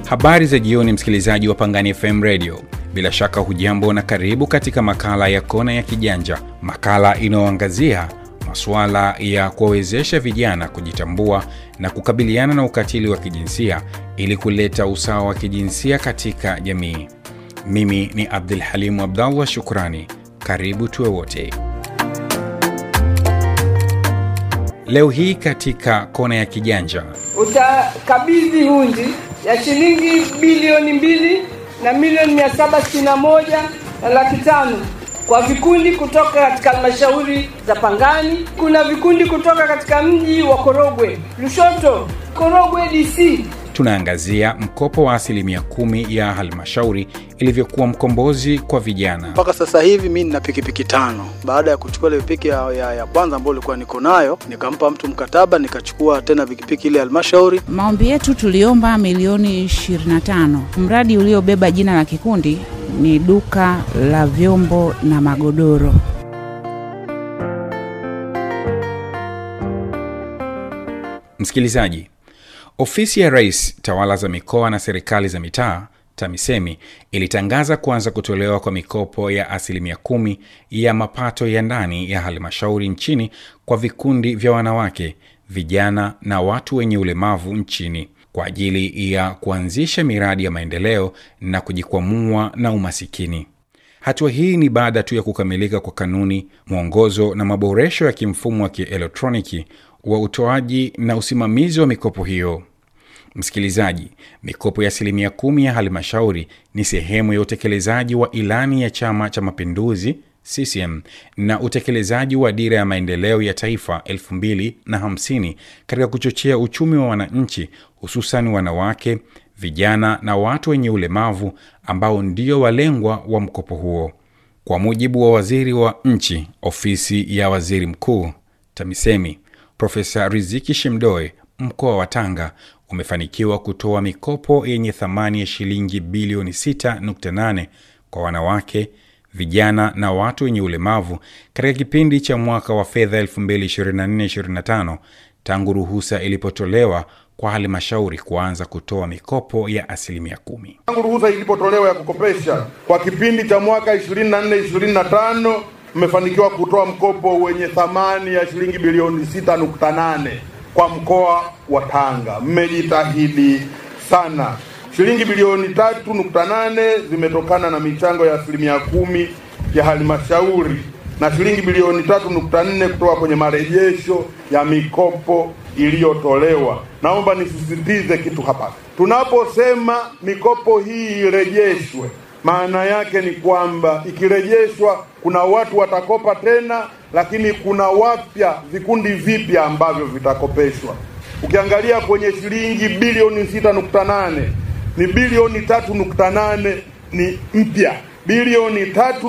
Habari za jioni, msikilizaji wa Pangani FM Radio. Bila shaka hujambo na karibu katika makala ya Kona ya Kijanja, makala inayoangazia masuala ya kuwawezesha vijana kujitambua na kukabiliana na ukatili wa kijinsia ili kuleta usawa wa kijinsia katika jamii. Mimi ni Abdul Halimu Abdallah, shukrani. Karibu tuwe wote. Leo hii katika Kona ya Kijanja utakabidhi hundi ya shilingi bilioni mbili na milioni mia saba sitini na moja na laki tano kwa vikundi kutoka katika halmashauri za Pangani. Kuna vikundi kutoka katika mji wa Korogwe, Lushoto, Korogwe DC. tunaangazia mkopo wa asilimia kumi ya halmashauri ilivyokuwa mkombozi kwa vijana. mpaka sasa hivi mi nina pikipiki tano baada ya kuchukua ile pikipiki ya, ya, ya kwanza ambayo ilikuwa niko nayo nikampa mtu mkataba nikachukua tena pikipiki ile halmashauri Maombi yetu tuliomba milioni 25. Mradi uliobeba jina la kikundi ni duka la vyombo na magodoro. Msikilizaji, ofisi ya Rais, tawala za mikoa na serikali za mitaa TAMISEMI ilitangaza kuanza kutolewa kwa mikopo ya asilimia kumi ya mapato ya ndani ya halmashauri nchini kwa vikundi vya wanawake, vijana na watu wenye ulemavu nchini kwa ajili ya kuanzisha miradi ya maendeleo na kujikwamua na umasikini. Hatua hii ni baada tu ya kukamilika kwa kanuni, mwongozo na maboresho ya kimfumo wa kielektroniki wa utoaji na usimamizi wa mikopo hiyo. Msikilizaji, mikopo ya asilimia kumi ya halmashauri ni sehemu ya utekelezaji wa ilani ya Chama cha Mapinduzi CCM na utekelezaji wa dira ya maendeleo ya taifa 2050 katika kuchochea uchumi wa wananchi, hususan wanawake, vijana na watu wenye ulemavu ambao ndio walengwa wa mkopo huo. Kwa mujibu wa waziri wa nchi, ofisi ya waziri mkuu, TAMISEMI, Profesa Riziki Shemdoe, mkoa wa Tanga umefanikiwa kutoa mikopo yenye thamani ya shilingi bilioni 6.8 kwa wanawake, vijana na watu wenye ulemavu katika kipindi cha mwaka wa fedha 2024-2025 tangu ruhusa ilipotolewa kwa halmashauri kuanza kutoa mikopo ya asilimia kumi. tangu ruhusa ilipotolewa ya kukopesha kwa kipindi cha mwaka 24 25 mmefanikiwa kutoa mkopo wenye thamani ya shilingi bilioni 6.8 kwa mkoa wa Tanga. Mmejitahidi sana. Shilingi bilioni 3.8 zimetokana na michango ya asilimia kumi ya halmashauri na shilingi bilioni 3.4 kutoka kwenye marejesho ya mikopo iliyotolewa. Naomba nisisitize kitu hapa. Tunaposema mikopo hii irejeshwe, maana yake ni kwamba ikirejeshwa, kuna watu watakopa tena, lakini kuna wapya, vikundi vipya ambavyo vitakopeshwa. Ukiangalia kwenye shilingi bilioni 6.8 ni bilioni 3.8 ni mpya, bilioni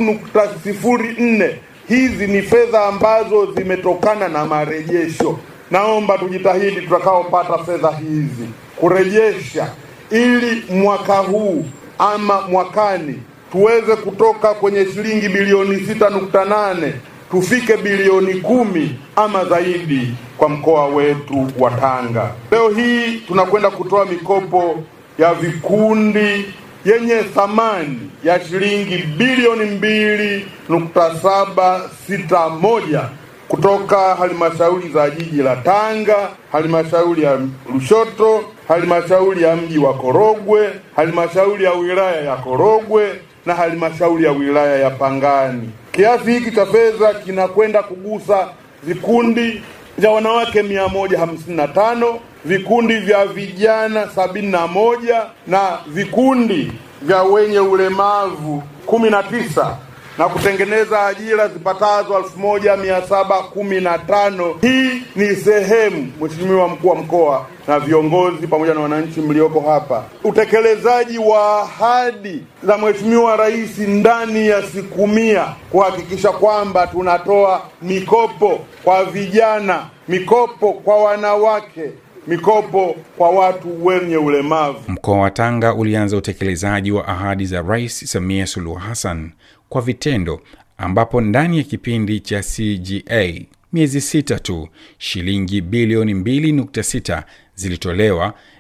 3.04 hizi ni fedha ambazo zimetokana na marejesho. Naomba tujitahidi tutakaopata fedha hizi kurejesha, ili mwaka huu ama mwakani tuweze kutoka kwenye shilingi bilioni 6.8 tufike bilioni kumi ama zaidi kwa mkoa wetu wa Tanga. Leo hii tunakwenda kutoa mikopo ya vikundi yenye thamani ya shilingi bilioni mbili nukta saba sita moja kutoka halmashauri za jiji la Tanga, halmashauri ya Lushoto, halmashauri ya mji wa Korogwe, halmashauri ya wilaya ya Korogwe na halmashauri ya wilaya ya Pangani. Kiasi hiki cha fedha kinakwenda kugusa vikundi vya wanawake mia moja hamsini na tano vikundi vya vijana sabini na moja na vikundi vya wenye ulemavu kumi na tisa na kutengeneza ajira zipatazo elfu moja mia saba kumi na tano. Hii ni sehemu, Mheshimiwa mkuu wa mkoa na viongozi pamoja na wananchi mlioko hapa, utekelezaji wa ahadi za Mheshimiwa Rais ndani ya siku mia kuhakikisha kwamba tunatoa mikopo kwa vijana, mikopo kwa wanawake, mikopo kwa watu wenye ulemavu. Mkoa wa Tanga ulianza utekelezaji wa ahadi za Rais Samia Suluhu Hassan kwa vitendo, ambapo ndani ya kipindi cha CGA miezi sita tu shilingi bilioni 2.6 zilitolewa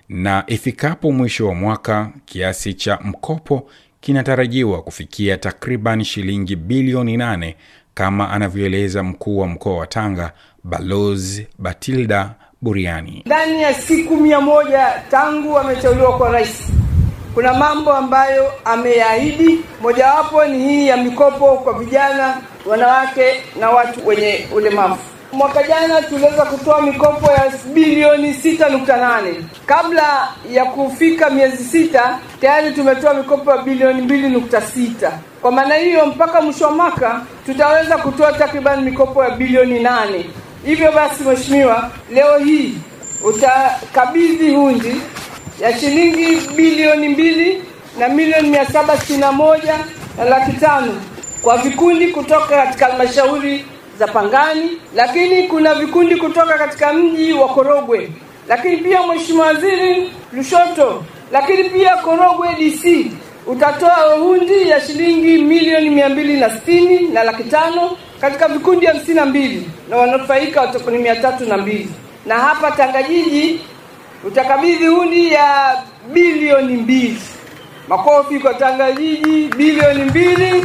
na ifikapo mwisho wa mwaka kiasi cha mkopo kinatarajiwa kufikia takriban shilingi bilioni 8 kama anavyoeleza mkuu wa mkoa wa Tanga Balozi Batilda Buriani. Ndani ya siku mia moja tangu ameteuliwa kwa rais, kuna mambo ambayo ameyaahidi. Mojawapo ni hii ya mikopo kwa vijana, wanawake na watu wenye ulemavu. Mwaka jana tuliweza kutoa mikopo ya bilioni 6.8. Kabla ya kufika miezi sita tayari tumetoa mikopo ya bilioni 2.6. Kwa maana hiyo mpaka mwisho wa mwaka tutaweza kutoa takriban mikopo ya bilioni nane. Hivyo basi, Mheshimiwa, leo hii utakabidhi hundi ya shilingi bilioni mbili na milioni mia saba sitini na moja na laki tano kwa vikundi kutoka katika halmashauri za Pangani, lakini kuna vikundi kutoka katika mji wa Korogwe, lakini pia Mheshimiwa Waziri Lushoto, lakini pia Korogwe DC utatoa hundi ya shilingi milioni mia mbili na sitini na laki tano katika vikundi hamsini na mbili na wanufaika watakuwa ni mia tatu na mbili na hapa Tangajiji utakabidhi hundi ya bilioni mbili. Makofi kwa Tangajiji, bilioni mbili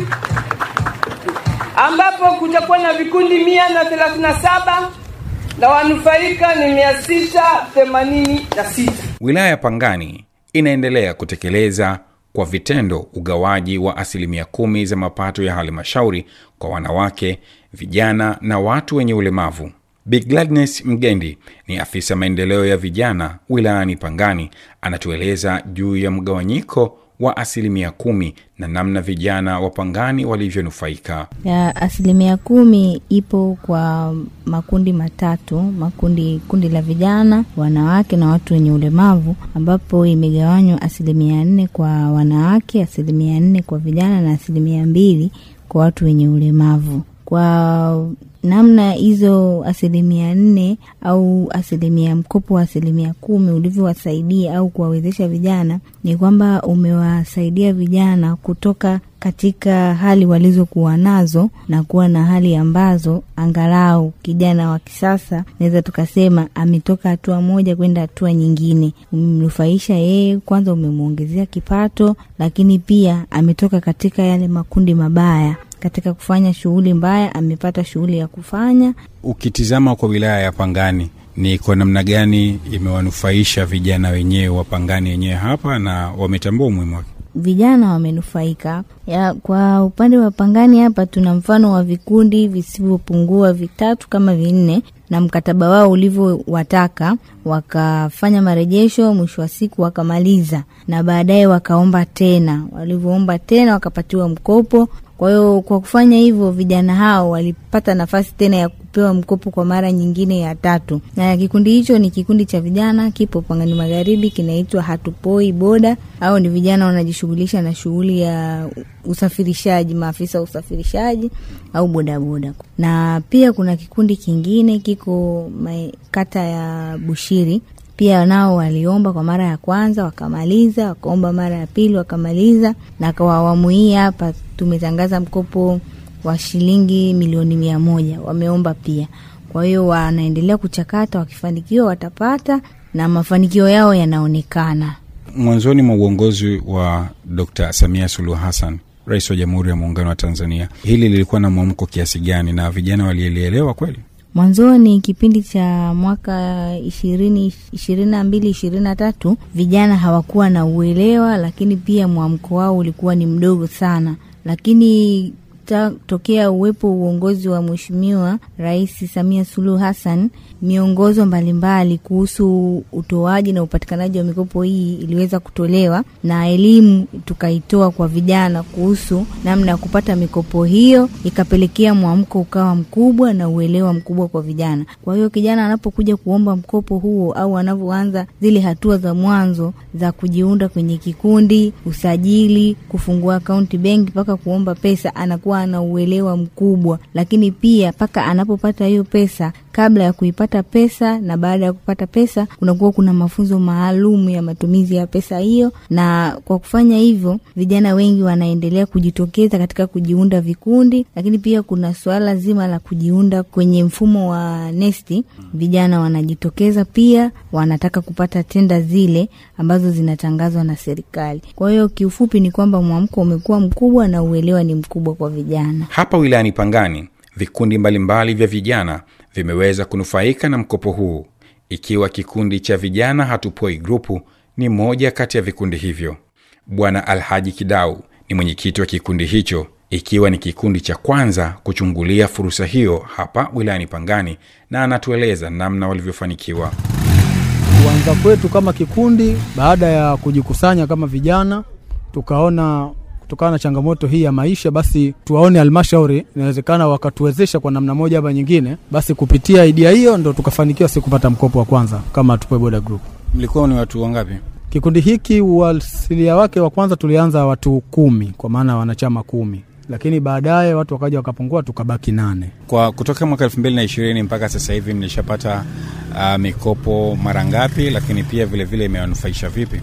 ambapo kutakuwa na vikundi mia na thelathini na saba na wanufaika ni mia sita themanini na sita. Wilaya ya Pangani inaendelea kutekeleza kwa vitendo ugawaji wa asilimia kumi za mapato ya halmashauri kwa wanawake, vijana na watu wenye ulemavu. Big Gladness Mgendi ni afisa maendeleo ya vijana wilayani Pangani, anatueleza juu ya mgawanyiko wa asilimia kumi na namna vijana wa Pangani walivyonufaika. ya asilimia kumi ipo kwa makundi matatu makundi kundi la vijana wanawake na watu wenye ulemavu ambapo imegawanywa asilimia nne kwa wanawake asilimia nne kwa vijana na asilimia mbili kwa watu wenye ulemavu kwa namna hizo asilimia nne au asilimia mkopo wa asilimia kumi ulivyowasaidia au kuwawezesha vijana ni kwamba umewasaidia vijana kutoka katika hali walizokuwa nazo na kuwa na hali ambazo angalau kijana wa kisasa naweza tukasema ametoka hatua moja kwenda hatua nyingine. Umemnufaisha yeye, kwanza umemwongezea kipato, lakini pia ametoka katika yale makundi mabaya katika kufanya shughuli mbaya amepata shughuli ya kufanya. Ukitizama kwa wilaya ya Pangani, ni kwa namna gani imewanufaisha vijana wenyewe wa Pangani wenyewe hapa na wametambua umuhimu wake? Vijana wamenufaika ya, kwa upande wa Pangani hapa tuna mfano wa vikundi visivyopungua vitatu kama vinne, na mkataba wao ulivyowataka wakafanya marejesho, mwisho wa siku wakamaliza, na baadaye wakaomba tena. Walivyoomba tena wakapatiwa mkopo. Kwa hiyo kwa kufanya hivyo, vijana hao walipata nafasi tena ya kupewa mkopo kwa mara nyingine ya tatu, na kikundi hicho ni kikundi cha vijana, kipo Pangani Magharibi, kinaitwa Hatupoi Boda. Au ni vijana wanajishughulisha na shughuli ya usafirishaji, maafisa wa usafirishaji au bodaboda. Na pia kuna kikundi kingine kiko mae- kata ya Bushiri pia nao waliomba kwa mara ya kwanza wakamaliza, wakaomba mara ya pili wakamaliza, na kwa awamu hii hapa tumetangaza mkopo wa shilingi milioni mia moja wameomba pia. Kwa hiyo wanaendelea kuchakata, wakifanikiwa watapata, na mafanikio yao yanaonekana. Mwanzoni mwa uongozi wa Dr. Samia Suluhu Hassan, rais wa Jamhuri ya Muungano wa Tanzania, hili lilikuwa na mwamko kiasi gani na vijana walielielewa kweli? Mwanzoni kipindi cha mwaka ishirini ishirini na mbili ishirini na tatu vijana hawakuwa na uelewa, lakini pia mwamko wao ulikuwa ni mdogo sana, lakini ta, tokea uwepo uongozi wa Mheshimiwa Rais Samia Suluhu Hassan, miongozo mbalimbali kuhusu utoaji na upatikanaji wa mikopo hii iliweza kutolewa na elimu tukaitoa kwa vijana kuhusu namna ya kupata mikopo hiyo, ikapelekea mwamko ukawa mkubwa na uelewa mkubwa kwa vijana. Kwa hiyo kijana anapokuja kuomba mkopo huo au anavyoanza zile hatua za mwanzo za kujiunda kwenye kikundi, usajili, kufungua akaunti benki mpaka kuomba pesa, anakuwa ana uelewa mkubwa, lakini pia mpaka anapopata hiyo pesa kabla ya kuipata pesa na baada ya kupata pesa kunakuwa kuna mafunzo maalum ya matumizi ya pesa hiyo, na kwa kufanya hivyo vijana wengi wanaendelea kujitokeza katika kujiunda vikundi, lakini pia kuna suala zima la kujiunda kwenye mfumo wa nesti. Vijana wanajitokeza pia, wanataka kupata tenda zile ambazo zinatangazwa na serikali. Kwa hiyo kiufupi ni kwamba mwamko umekuwa mkubwa na uelewa ni mkubwa kwa vijana. Hapa wilayani Pangani, vikundi mbalimbali vya vijana vimeweza kunufaika na mkopo huu, ikiwa kikundi cha vijana Hatupoi Grupu ni moja kati ya vikundi hivyo. Bwana Alhaji Kidau ni mwenyekiti wa kikundi hicho, ikiwa ni kikundi cha kwanza kuchungulia fursa hiyo hapa wilayani Pangani, na anatueleza namna walivyofanikiwa. Kuanza kwetu kama kikundi, baada ya kujikusanya kama vijana, tukaona kutokana na changamoto hii ya maisha, basi tuwaone halmashauri inawezekana wakatuwezesha kwa namna moja ama nyingine. Basi kupitia idea hiyo ndo tukafanikiwa si kupata mkopo wa kwanza kama Tupoe Boda Group. Mlikuwa ni watu wangapi? Kikundi hiki uasilia wake wa kwanza tulianza watu kumi, kwa maana wanachama kumi, lakini baadaye watu wakaja wakapungua, tukabaki nane. Kwa kutoka mwaka elfu mbili na ishirini mpaka sasa hivi mlishapata uh, mikopo mara ngapi, lakini pia vilevile imewanufaisha vipi?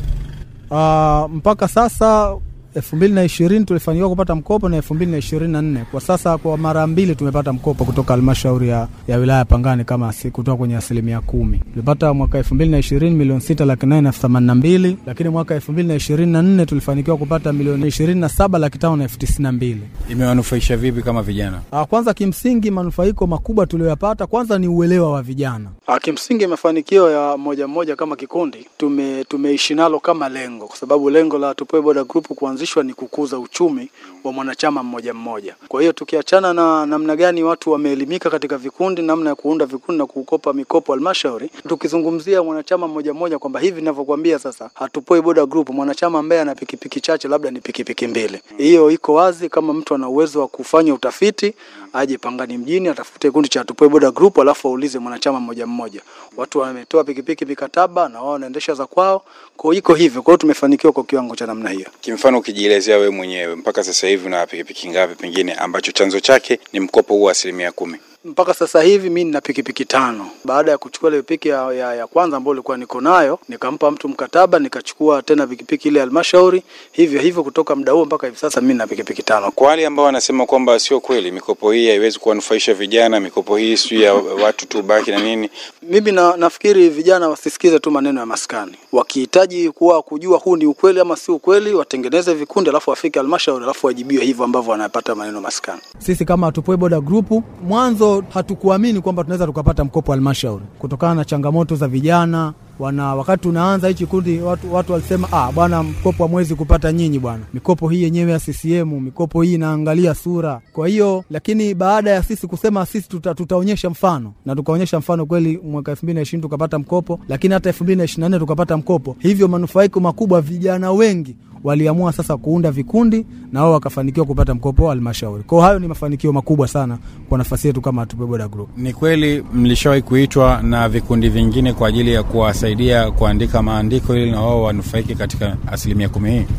Uh, mpaka sasa elfu mbili na ishirini tulifanikiwa kupata mkopo na elfu mbili na ishirini na nne kwa sasa kwa mara mbili tumepata mkopo kutoka halmashauri ya, ya wilaya Pangani kama si, kutoka kwenye asilimia kumi tulipata mwaka elfu mbili na ishirini milioni sita laki nane elfu themanini na mbili lakini mwaka elfu mbili na ishirini na nne tulifanikiwa kupata milioni ishirini na saba laki tano na elfu tisini na mbili Imewanufaisha vipi kama vijana? Ah, Kwanza kimsingi manufaiko makubwa tuliyoyapata kwanza ni uelewa wa vijana. Ah, Kimsingi mafanikio ya moja moja kama kikundi tume tumeishi nalo kama lengo, kwa sababu lengo la Tupoe Boda Group kuanzishwa ni kukuza uchumi wa mwanachama mmoja mmoja. Kwa hiyo tukiachana na namna gani watu wameelimika katika vikundi, namna ya kuunda vikundi na kukopa mikopo halmashauri, tukizungumzia mwanachama mmoja mmoja kwamba hivi ninavyokuambia sasa, Hatupoi Boda Group, mwanachama ambaye ana pikipiki chache, labda ni pikipiki mbili, hiyo iko wazi. Kama mtu ana uwezo wa kufanya utafiti, aje Pangani mjini atafute kikundi cha Hatupoi Boda Group, alafu aulize mwanachama mmoja mmoja. Watu wametoa pikipiki mikataba na wao wanaendesha za kwao, kwa hiyo iko hivyo. Kwa hiyo tumefanikiwa kwa kiwango cha namna hiyo. Kimfano, ukijielezea wewe mwenyewe, mpaka sasa hivi una pikipiki ngapi, pengine ambacho chanzo chake ni mkopo huu wa asilimia kumi? mpaka sasa hivi mi nina pikipiki tano. Baada ya kuchukua ile pikipiki ya, ya, ya kwanza ambayo ilikuwa niko nayo, nikampa mtu mkataba, nikachukua tena pikipiki ile halmashauri, hivyo hivyo kutoka muda huo mpaka hivi sasa mi nina pikipiki tano. Kwa wale ambao wanasema kwamba sio kweli, mikopo hii haiwezi kuwanufaisha vijana, mikopo hii sio ya watu tu baki na nini, Mimi na, nafikiri vijana wasisikize tu maneno ya maskani. Wakihitaji kuwa kujua huu ni ukweli ama si ukweli, watengeneze vikundi, alafu wafike halmashauri, alafu wajibiwe hivyo ambavyo wanapata maneno maskani. Sisi kama Hatupoi Boda Group mwanzo hatukuamini kwamba tunaweza tukapata mkopo halmashauri kutokana na changamoto za vijana wana wakati tunaanza hichi kundi watu, watu walisema ah, bwana mkopo hamwezi kupata nyinyi bwana, mikopo hii yenyewe ya CCM, mikopo hii inaangalia sura. Kwa hiyo lakini baada ya sisi kusema sisi tuta, tutaonyesha mfano na tukaonyesha mfano kweli, mwaka 2020 tukapata mkopo, lakini hata 2024 tukapata mkopo, hivyo manufaiko makubwa, vijana wengi waliamua sasa kuunda vikundi na wao wakafanikiwa kupata mkopo wa halmashauri. Kwa hiyo hayo ni mafanikio makubwa sana kwa nafasi yetu kama Hatupoi Boda Group. Ni kweli mlishawahi kuitwa na vikundi vingine kwa ajili ya kuwasaidia kuandika maandiko ili na wao wanufaike katika asilimia kumi hii?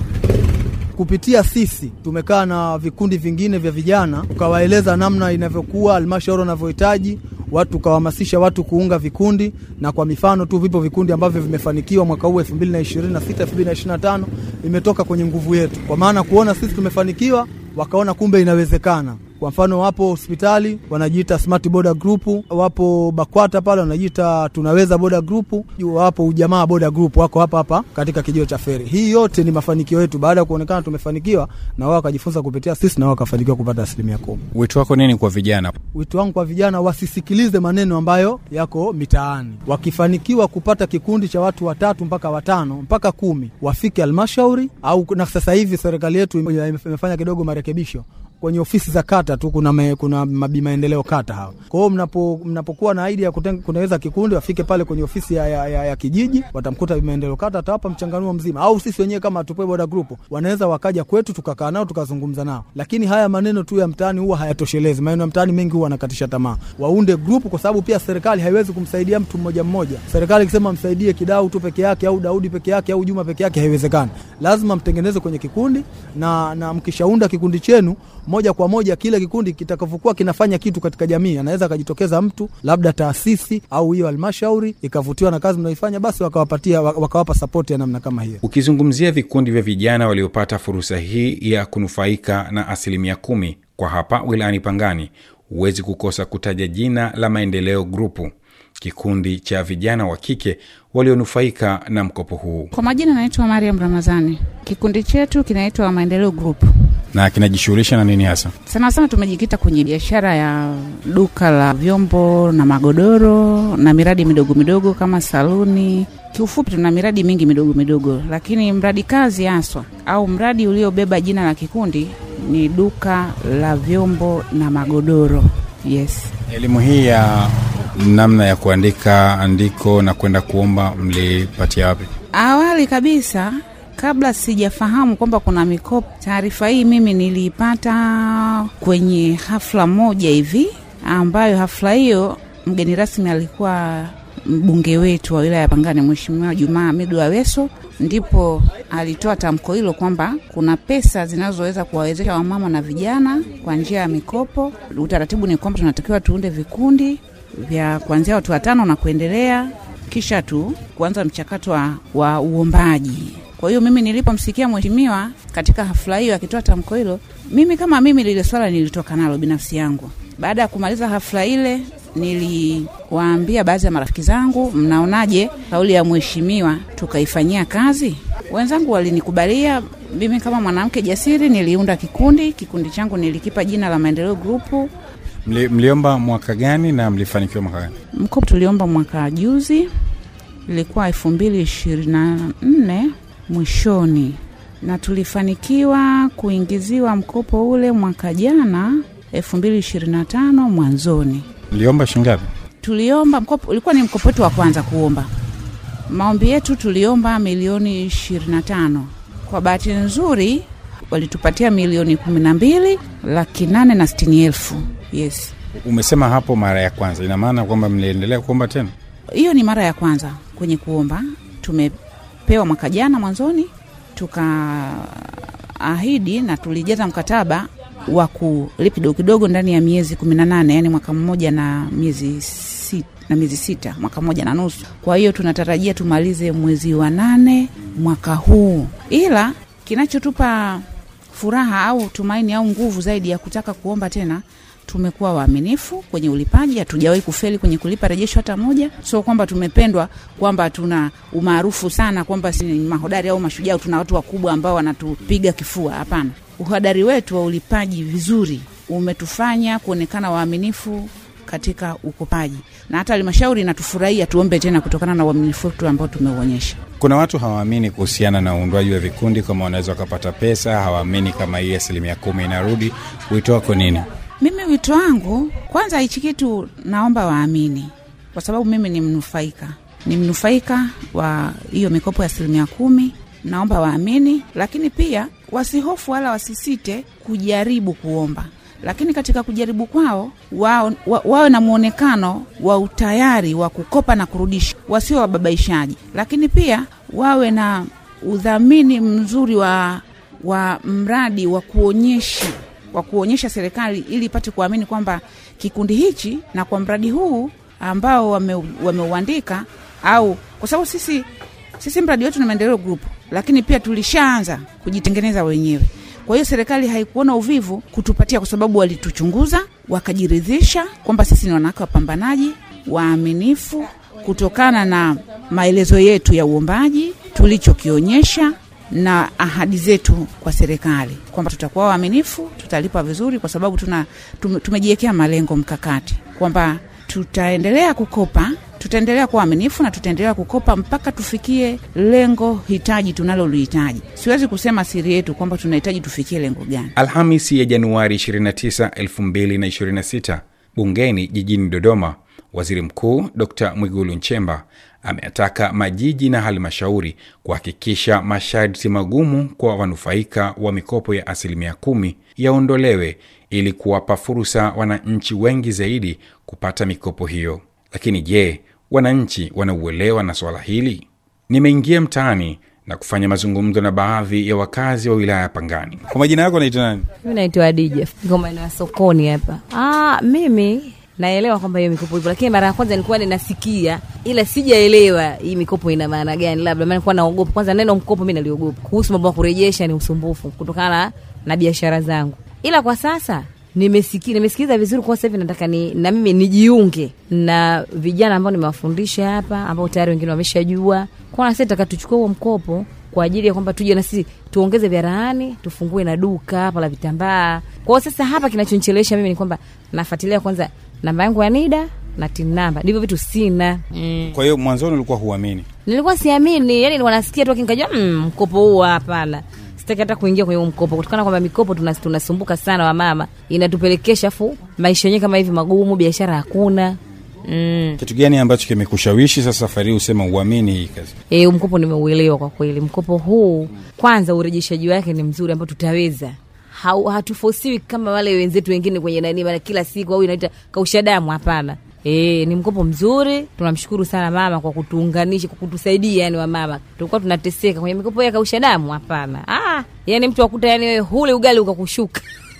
kupitia sisi tumekaa na vikundi vingine vya vijana tukawaeleza namna inavyokuwa halmashauri wanavyohitaji watu, tukawahamasisha watu kuunga vikundi, na kwa mifano tu vipo vikundi ambavyo vimefanikiwa mwaka huu 2026 2025, imetoka kwenye nguvu yetu, kwa maana kuona sisi tumefanikiwa, wakaona kumbe inawezekana. Kwa mfano wapo hospitali wanajiita Smart Boda Group, wapo BAKWATA pale wanajiita Tunaweza Boda Group, wapo Ujamaa Boda Group, wako hapa hapa katika kijio cha Feri. Hii yote ni mafanikio yetu, baada ya kuonekana tumefanikiwa, na wao wakajifunza kupitia sisi, na wao wakafanikiwa kupata asilimia kumi. Wito wako nini kwa vijana? Wito wangu kwa vijana wasisikilize maneno ambayo yako mitaani. Wakifanikiwa kupata kikundi cha watu watatu mpaka watano mpaka kumi, wafike halmashauri au, na sasa hivi serikali yetu imefanya kidogo marekebisho kwenye ofisi za kata tu kuna, me, kuna mabi maendeleo kata hawa. Kwa hiyo mnapo, mnapokuwa na idea ya kutengeneza kikundi wafike pale kwenye ofisi ya, ya, ya, ya kijiji, watamkuta maendeleo kata, atawapa mchanganuo mzima, au sisi wenyewe kama Hatupoi Boda Group wanaweza wakaja kwetu tukakaa nao tukazungumza nao. Lakini haya maneno tu ya mtaani huwa hayatoshelezi. Maneno ya mtaani mengi huwa anakatisha tamaa. Waunde group, kwa sababu pia serikali haiwezi kumsaidia mtu mmoja mmoja. Serikali ikisema msaidie Kidau tu peke yake au Daudi peke yake au Juma peke yake, haiwezekani. Lazima mtengeneze kwenye kikundi na, na mkishaunda kikundi chenu moja kwa moja kile kikundi kitakavyokuwa kinafanya kitu katika jamii, anaweza akajitokeza mtu labda taasisi au hiyo halmashauri ikavutiwa na kazi mnaoifanya, basi wakawapatia wakawapa sapoti ya namna kama hiyo. Ukizungumzia vikundi vya vijana waliopata fursa hii ya kunufaika na asilimia kumi kwa hapa wilayani Pangani, huwezi kukosa kutaja jina la Maendeleo Grupu, kikundi cha vijana wa kike walionufaika na mkopo huu. Kwa majina naitwa Mariam Ramazani. Kikundi chetu kinaitwa Maendeleo Group. Na kinajishughulisha na nini hasa? Sana sana tumejikita kwenye biashara ya duka la vyombo na magodoro na miradi midogo midogo kama saluni. Kiufupi, tuna miradi mingi midogo midogo, lakini mradi kazi haswa au mradi uliobeba jina la kikundi ni duka la vyombo na magodoro. Yes. Elimu hii ya namna ya kuandika andiko na kwenda kuomba mlipatia wapi? Awali kabisa kabla sijafahamu kwamba kuna mikopo, taarifa hii mimi niliipata kwenye hafla moja hivi, ambayo hafla hiyo mgeni rasmi alikuwa mbunge wetu wa wilaya ya Pangani, Mheshimiwa Jumaa Hamidu Aweso, ndipo alitoa tamko hilo kwamba kuna pesa zinazoweza kuwawezesha wamama na vijana kwa njia ya mikopo. Utaratibu ni kwamba tunatakiwa tuunde vikundi vya kuanzia watu watano na kuendelea, kisha tu kuanza mchakato wa, wa uombaji. Kwa hiyo mimi nilipomsikia mheshimiwa katika hafla hiyo akitoa tamko hilo, mimi kama mimi lile swala nilitoka nalo binafsi yangu. Baada ya kumaliza hafla ile, niliwaambia baadhi ya marafiki zangu, mnaonaje kauli ya mheshimiwa tukaifanyia kazi? Wenzangu walinikubalia. Mimi kama mwanamke jasiri niliunda kikundi. Kikundi changu nilikipa jina la Maendeleo Grupu. Mli, mliomba mwaka gani na mlifanikiwa mwaka gani? Mkopo tuliomba mwaka juzi, ilikuwa elfu mbili ishirini na nne mwishoni, na tulifanikiwa kuingiziwa mkopo ule mwaka jana elfu mbili ishirini na tano mwanzoni. Mliomba shingapi? Tuliomba mkopo, ulikuwa ni mkopo wetu wa kwanza kuomba. Maombi yetu tuliomba milioni ishirini na tano. Kwa bahati nzuri walitupatia milioni kumi na mbili laki nane na sitini elfu. Yes, Umesema hapo mara ya kwanza, ina maana kwamba mliendelea kuomba tena? hiyo ni mara ya kwanza kwenye kuomba. Tumepewa mwaka jana mwanzoni, tukaahidi na tulijaza mkataba wa kulipa kidogo kidogo ndani ya miezi kumi na nane yani mwaka mmoja na miezi sita, na miezi sita, mwaka mmoja na nusu. Kwa hiyo tunatarajia tumalize mwezi wa nane mwaka huu, ila kinachotupa furaha au tumaini au nguvu zaidi ya kutaka kuomba tena tumekuwa waaminifu kwenye ulipaji, hatujawahi kufeli kwenye kulipa rejesho hata moja. Sio kwamba tumependwa, kwamba tuna umaarufu sana, kwamba si mahodari au mashujaa, tuna watu wakubwa ambao wanatupiga kifua. Hapana, uhodari wetu wa ulipaji vizuri umetufanya kuonekana waaminifu katika ukopaji, na hata halmashauri inatufurahia tuombe tena kutokana na uaminifu wetu ambao tumeuonyesha. Kuna watu hawaamini kuhusiana na uundwaji wa vikundi, kama wanaweza wakapata pesa, hawaamini kama hii asilimia kumi inarudi. Wito wako nini? Mimi wito wangu kwanza, hichi kitu naomba waamini, kwa sababu mimi ni mnufaika, ni mnufaika wa hiyo mikopo ya asilimia kumi. Naomba waamini, lakini pia wasihofu wala wasisite kujaribu kuomba, lakini katika kujaribu kwao wao, wa, wawe na mwonekano wa utayari wa kukopa na kurudisha, wasio wababaishaji, lakini pia wawe na udhamini mzuri wa, wa mradi wa kuonyesha wa kuonyesha serikali ili ipate kuamini kwamba kikundi hichi na kwa mradi huu ambao wameuandika wame au kwa sababu sisi sisi mradi wetu ni Maendeleo Group, lakini pia tulishaanza kujitengeneza wenyewe. Kwa hiyo serikali haikuona uvivu kutupatia, kwa sababu walituchunguza wakajiridhisha kwamba sisi ni wanawake wapambanaji waaminifu, kutokana na maelezo yetu ya uombaji tulichokionyesha na ahadi zetu kwa serikali kwamba tutakuwa waaminifu, tutalipa vizuri, kwa sababu tuna tumejiwekea malengo mkakati kwamba tutaendelea kukopa, tutaendelea kuwa waaminifu na tutaendelea kukopa mpaka tufikie lengo hitaji tunalolihitaji. Siwezi kusema siri yetu kwamba tunahitaji tufikie lengo gani. Alhamisi ya Januari 29, 2026 bungeni jijini Dodoma, Waziri Mkuu Dr Mwigulu Nchemba ameataka majiji na halmashauri kuhakikisha masharti magumu kwa wanufaika wa mikopo ya asilimia kumi yaondolewe ili kuwapa fursa wananchi wengi zaidi kupata mikopo hiyo. Lakini je, wananchi wanauelewa na swala hili? Nimeingia mtaani na kufanya mazungumzo na baadhi ya wakazi wa wilaya ya Pangani. Kwa majina yako naitwa nani? Mimi naitwa Adija, niko maeneo ya sokoni hapa. Ah, mimi naelewa kwamba hiyo mikopo ipo, lakini mara ya kwanza nilikuwa ninasikia, ila sijaelewa hii mikopo ina maana gani. Labda maana nilikuwa naogopa. Kwanza neno mkopo mimi naliogopa, kuhusu mambo ya kurejesha ni usumbufu kutokana na, na biashara zangu, ila kwa sasa nimesikia nimesikiza vizuri kwa sasa hivi nataka ni, na mimi nijiunge na vijana ambao nimewafundisha hapa ambao tayari wengine wameshajua kwa sasa nataka tuchukue huo mkopo kwa ajili ya kwamba tuje na sisi tuongeze vyaraani tufungue na duka hapa la vitambaa kwao sasa hapa kinachonichelewesha mimi ni kwamba nafuatilia kwanza namba yangu ya nida na tin namba ndivyo vitu sina mm. Kwa hiyo mwanzoni ulikuwa huamini. nilikuwa siamini yani nilikuwa nasikia tu lakini nikajua mm, mkopo huu hapana sitaki hata kuingia kwenye huu mkopo kutokana kwamba mikopo tunas- tunasumbuka sana wamama inatupelekesha afu maisha yenyewe kama hivi magumu biashara hakuna mm. Kitu gani ambacho kimekushawishi sasa safari hii usema uamini hii kazi? E, mkopo nimeuelewa kwa kweli. Mkopo huu kwanza, urejeshaji wake ni mzuri ambao tutaweza Hau- hatufosiwi kama wale wenzetu wengine kwenye nani, maana kila siku au inaita kausha damu. Hapana. E, ni mkopo mzuri. Tunamshukuru sana mama kwa kutuunganisha, kwa kutusaidia. Yani wamama tulikuwa tunateseka kwenye mikopo ya kausha damu. Hapana. Ah, yani mtu akuta yani wewe hule ugali ukakushuka.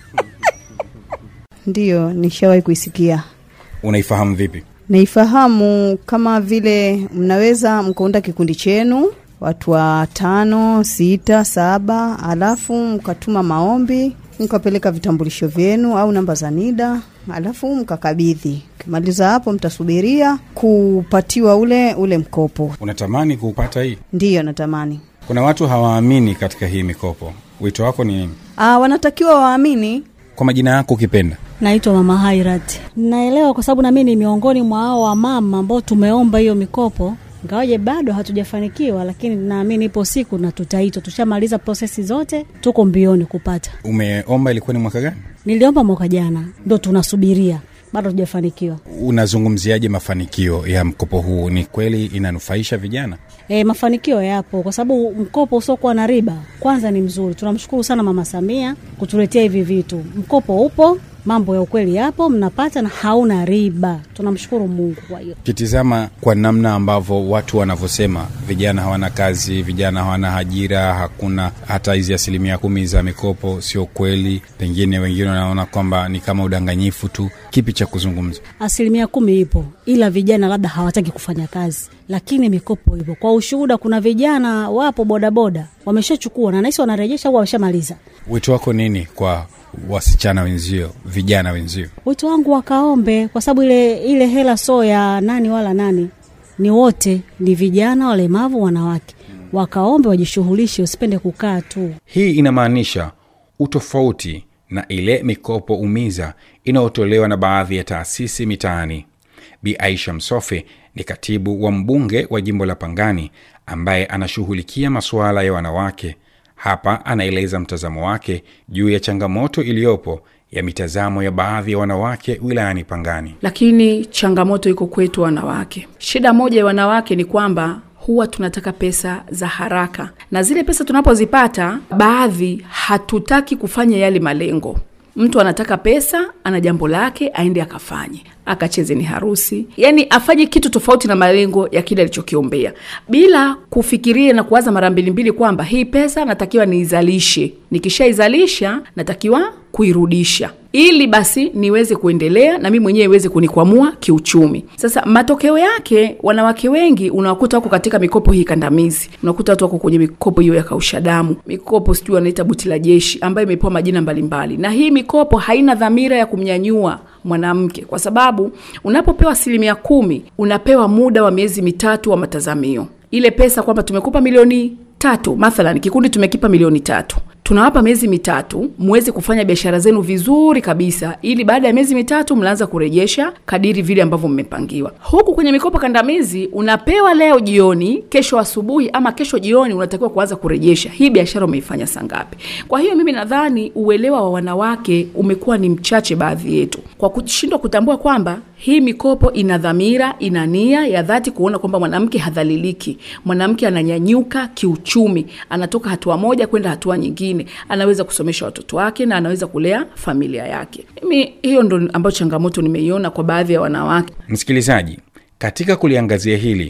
Ndiyo, nishawahi kuisikia. Unaifahamu vipi? Naifahamu kama vile mnaweza mkaunda kikundi chenu watu wa tano, sita, saba, alafu mkatuma maombi, mkapeleka vitambulisho vyenu au namba za NIDA, alafu mkakabidhi. Ukimaliza hapo, mtasubiria kupatiwa ule ule mkopo. Unatamani kupata hii? Ndiyo, natamani Kuna watu hawaamini katika hii mikopo. Wito wako ni nini? Aa, wanatakiwa waamini Kwa majina yako ukipenda. Naitwa Mama Hairat. Naelewa kwa sababu nami ni miongoni mwa hao wamama ambao tumeomba hiyo mikopo, ingawaje bado hatujafanikiwa, lakini naamini ipo siku na tutaitwa. Tushamaliza prosesi zote, tuko mbioni kupata. Umeomba ilikuwa ni mwaka gani? Niliomba mwaka jana, ndo tunasubiria, bado hatujafanikiwa. Unazungumziaje mafanikio ya mkopo huu? Ni kweli inanufaisha vijana? E, mafanikio yapo kwa sababu mkopo usiokuwa na riba kwanza ni mzuri. Tunamshukuru sana Mama Samia kutuletea hivi vitu. Mkopo upo, mambo ya ukweli yapo, mnapata na hauna riba. Tunamshukuru Mungu kwa hiyo. Ukitizama kwa namna ambavyo watu wanavyosema, vijana hawana kazi, vijana hawana ajira, hakuna hata hizi asilimia kumi za mikopo, sio kweli. Pengine wengine wanaona kwamba ni kama udanganyifu tu. Kipi cha kuzungumza? Asilimia kumi ipo, ila vijana labda hawataki kufanya kazi, lakini mikopo ipo. Kwa ushuhuda, kuna vijana wapo bodaboda wameshachukua na nahisi wanarejesha au wameshamaliza. Wito wako nini kwa wasichana wenzio, vijana wenzio? Wito wangu wakaombe, kwa sababu ile ile hela so ya nani wala nani, ni wote, ni vijana, walemavu, wanawake. Wakaombe, wajishughulishe, usipende kukaa tu. Hii inamaanisha utofauti na ile mikopo umiza inayotolewa na baadhi ya taasisi mitaani. Bi Aisha Msofe ni katibu wa mbunge wa jimbo la Pangani ambaye anashughulikia masuala ya wanawake. Hapa anaeleza mtazamo wake juu ya changamoto iliyopo ya mitazamo ya baadhi ya wanawake wilayani Pangani. lakini changamoto iko kwetu wanawake. Shida moja ya wanawake ni kwamba huwa tunataka pesa za haraka, na zile pesa tunapozipata, baadhi hatutaki kufanya yale malengo. Mtu anataka pesa, ana jambo lake, aende akafanye, akacheze ni harusi, yani afanye kitu tofauti na malengo ya kile alichokiombea, bila kufikiria na kuwaza mara mbili mbili kwamba hii pesa natakiwa niizalishe, nikishaizalisha natakiwa kuirudisha ili basi niweze kuendelea na mimi mwenyewe iweze kunikwamua kiuchumi. Sasa matokeo yake, wanawake wengi unawakuta wako katika mikopo hii kandamizi, unakuta watu wako kwenye mikopo hiyo ya kausha damu, mikopo sijui wanaita buti la jeshi, ambayo imepewa majina mbalimbali, na hii mikopo haina dhamira ya kumnyanyua mwanamke, kwa sababu unapopewa asilimia kumi unapewa muda wa miezi mitatu wa matazamio. Ile pesa kwamba tumekupa milioni tatu, mathalan kikundi tumekipa milioni tatu tunawapa miezi mitatu muweze kufanya biashara zenu vizuri kabisa, ili baada ya miezi mitatu mnaanza kurejesha kadiri vile ambavyo mmepangiwa. Huku kwenye mikopo kandamizi unapewa leo jioni, kesho asubuhi ama kesho jioni unatakiwa kuanza kurejesha. Hii biashara umeifanya saa ngapi? Kwa hiyo mimi nadhani uelewa wa wanawake umekuwa ni mchache baadhi yetu, kwa kushindwa kutambua kwamba hii mikopo ina dhamira, ina nia ya dhati kuona kwamba mwanamke hadhaliliki, mwanamke ananyanyuka kiuchumi, anatoka hatua moja kwenda hatua nyingine, anaweza kusomesha watoto wake na anaweza kulea familia yake. Mimi hiyo ndo ambayo changamoto nimeiona kwa baadhi ya wanawake. Msikilizaji, katika kuliangazia hili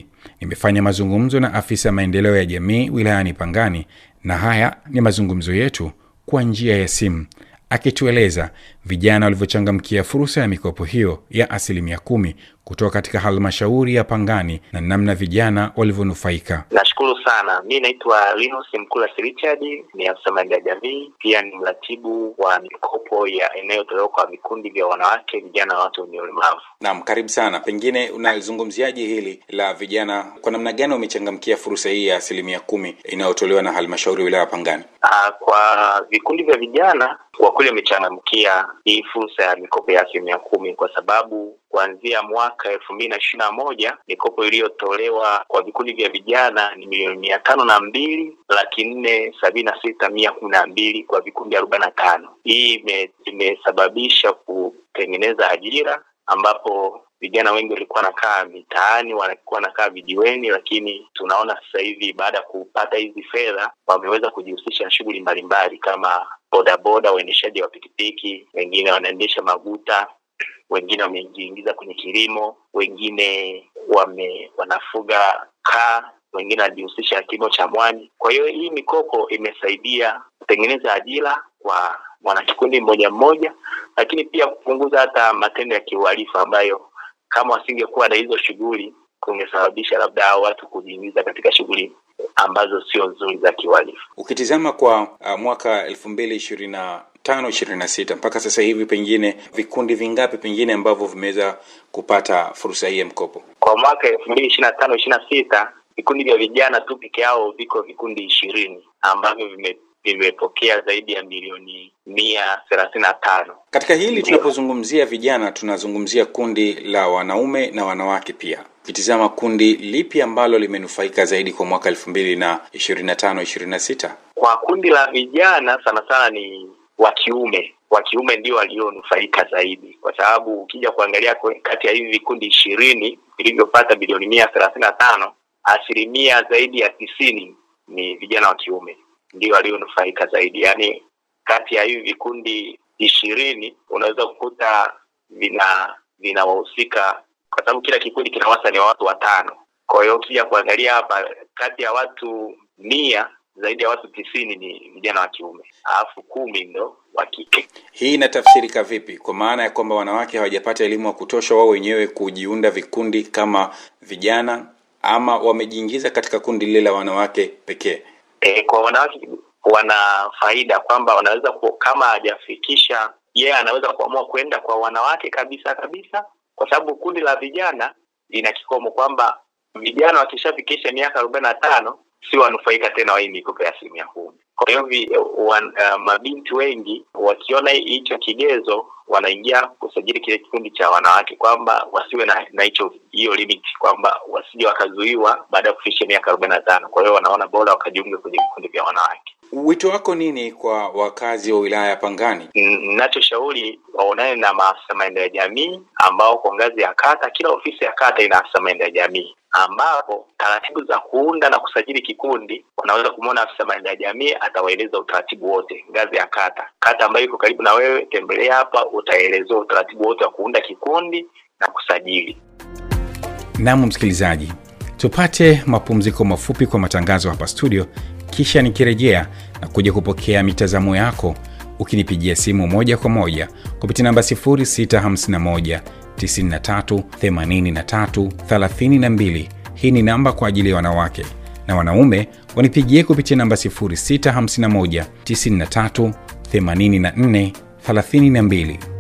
nimefanya mazungumzo na afisa maendeleo ya jamii wilayani Pangani, na haya ni mazungumzo yetu kwa njia ya simu, akitueleza vijana walivyochangamkia fursa ya mikopo hiyo ya asilimia kumi kutoka katika halmashauri ya Pangani na namna vijana walivyonufaika. Nashukuru sana. Mi naitwa Linus Mkulas Richard, ni afisa maendeleo ya jamii, pia ni mratibu wa mikopo ya inayotolewa kwa vikundi vya wanawake, vijana na watu wenye ulemavu. Naam, karibu sana. Pengine unalizungumziaje hili la vijana, kwa namna gani wamechangamkia fursa hii ya asilimia kumi inayotolewa na halmashauri ya wilaya ya Pangani? Uh, kwa vikundi vya vijana kwa kweli wamechangamkia hii fursa ya mikopo ya asilimia kumi kwa sababu kuanzia mwaka elfu mbili na ishirini na moja mikopo iliyotolewa kwa vikundi vya vijana ni milioni mia tano na mbili laki nne sabini na sita mia kumi na mbili kwa vikundi arobaini na tano. Hii imesababisha kutengeneza ajira ambapo vijana wengi walikuwa wanakaa mitaani, walikuwa wanakaa vijiweni, lakini tunaona sasa hivi baada ya kupata hizi fedha wameweza kujihusisha na shughuli mbalimbali kama bodaboda, uendeshaji wa pikipiki, wengine wanaendesha maguta, wengine wamejiingiza kwenye kilimo, wengine wame wanafuga kaa, wengine wanajihusisha na kilimo cha mwani. Kwa hiyo hii mikopo imesaidia kutengeneza ajira kwa mwanakikundi mmoja mmoja, lakini pia kupunguza hata matendo ya kiuhalifu ambayo kama wasingekuwa na hizo shughuli kungesababisha labda hao watu kujiingiza katika shughuli ambazo sio nzuri za kiuhalifu. Ukitizama kwa uh, mwaka elfu mbili ishirini na tano ishirini na sita mpaka sasa hivi, pengine vikundi vingapi pengine ambavyo vimeweza kupata fursa hii ya mkopo? Kwa mwaka elfu mbili ishirini na tano ishirini na sita vikundi vya vijana tu peke yao viko vikundi ishirini ambavyo vime vimepokea zaidi ya milioni mia thelathini na tano. Katika hili tunapozungumzia vijana, tunazungumzia kundi la wanaume na wanawake pia. Ukitizama kundi lipi ambalo limenufaika zaidi kwa mwaka elfu mbili na ishirini na tano ishirini na sita? Kwa kundi la vijana sana sana ni wa kiume wa kiume ndio walionufaika zaidi, kwa sababu ukija kuangalia kati ya hivi vikundi ishirini vilivyopata bilioni mia thelathini na tano asilimia zaidi ya tisini ni vijana wa kiume ndio walionufaika zaidi. Yaani, kati ya hivi vikundi ishirini unaweza kukuta vina vinawahusika, kwa sababu kila kikundi kina wastani wa watu watano. Kwa hiyo ukija kuangalia hapa, kati ya watu mia zaidi ya watu tisini ni vijana wa kiume, alafu kumi ndo wa kike. Hii inatafsirika vipi? Kwa maana ya kwamba wanawake hawajapata elimu ya kutosha wao wenyewe kujiunda vikundi kama vijana, ama wamejiingiza katika kundi lile la wanawake pekee? E, kwa wanawake wana faida kwamba wanaweza ku, kama hajafikisha yeye yeah, anaweza kuamua kwenda kwa wanawake kabisa kabisa, kwa sababu kundi la vijana lina kikomo kwamba vijana wakishafikisha miaka arobaini na tano si wanufaika tena wa hii mikopo ya asilimia kumi. Kwa hiyo uh, mabinti wengi wakiona hicho kigezo wanaingia kusajili kile kikundi cha wanawake kwamba wasiwe na na hicho hiyo limit kwamba wasije wakazuiwa baada ya kufikisha miaka arobaini na tano. Kwa hiyo wanaona bora wakajiunga kwenye vikundi vya wanawake. Wito wako nini kwa wakazi wa wilaya ya Pangani? Ninachoshauri waonane na maafisa maendeleo ya jamii ambao kwa ngazi ya kata, kila ofisi ya kata ina afisa maendeleo ya jamii ambapo taratibu za kuunda na kusajili kikundi wanaweza kumwona afisa maendeleo ya jamii, atawaeleza utaratibu wote ngazi ya kata. Kata ambayo iko karibu na wewe, tembelea hapa, utaelezewa utaratibu wote wa kuunda kikundi na kusajili. Naam, msikilizaji, tupate mapumziko mafupi kwa matangazo hapa studio, kisha nikirejea na kuja kupokea mitazamo yako ukinipigia simu moja kwa moja kupitia namba 0651 93 83 32. Hii ni namba kwa ajili ya wanawake na wanaume wanipigie kupitia namba 0651 93 84 32.